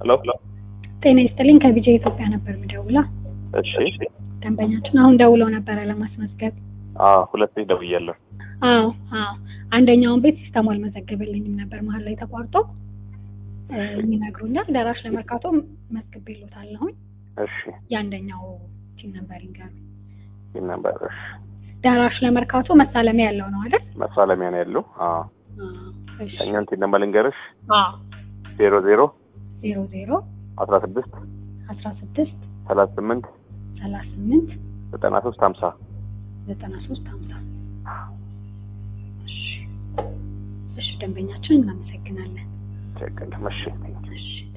ሄሎ ጤና ይስጥልኝ ከቢጄ ኢትዮጵያ ነበር ምደውላ እሺ ደንበኛችን አሁን ደውለው ነበረ ለማስመዝገብ አዎ ሁለት ጊዜ ደውያለሁ አዎ አዎ አንደኛውን ቤት ሲስተሙ አልመዘገበልኝም ነበር መሀል ላይ ተቋርጦ እ፣ ይነግሩኛል ደራሽ ለመርካቶ መዝግቤልዎታለሁኝ እሺ የአንደኛው ቲም ነበር ይንገሩ ይህ ነበር እሺ ደራሽ ለመርካቶ መሳለሚያ ያለው ነው አይደል መሳለሚያ ነው ያለው አዎ አዎ፣ እሺ እኛን ቲን ነበር ልንገርሽ አዎ ዜሮ ዜሮ ዜሮ ዜሮ አስራ ስድስት አስራ ስድስት ሰላሳ ስምንት ሰላሳ ስምንት ዘጠና ሶስት ሀምሳ ዘጠና ሶስት ሀምሳ እሺ እሺ ደንበኛችን እናመሰግናለን ችግር የለም እሺ እሺ